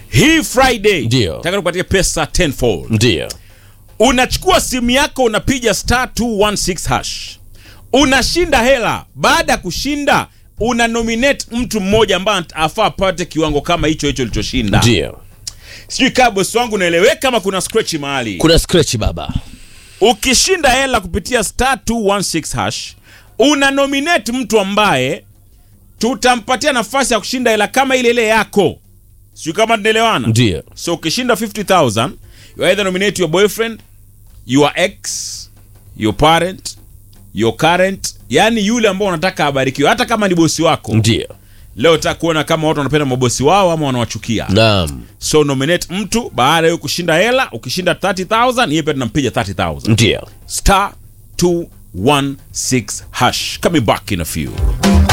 hii friday Ndio. nataka kupatia pesa tenfold ndio unachukua simu yako unapiga star 216 hash unashinda hela baada ya kushinda una nominate mtu mmoja ambaye afaa apate kiwango kama hicho hicho ulichoshinda ndio sijui kaa bosi wangu unaeleweka kama kuna scratch mahali kuna scratch baba ukishinda hela kupitia star 216 hash una nominate mtu ambaye tutampatia nafasi ya kushinda hela kama ile ile yako sijui kama tunaelewana ndio so ukishinda 50000 you either nominate your boyfriend your ex your parent your current yani yule ambao unataka abarikiwe hata kama ni bosi wako ndio leo taka kuona kama watu wanapenda mabosi wao ama wanawachukia naam so nominate mtu baada ya wewe kushinda hela ukishinda 30000 yeye pia tunampiga 30000 ndio star 216 hash coming back in a few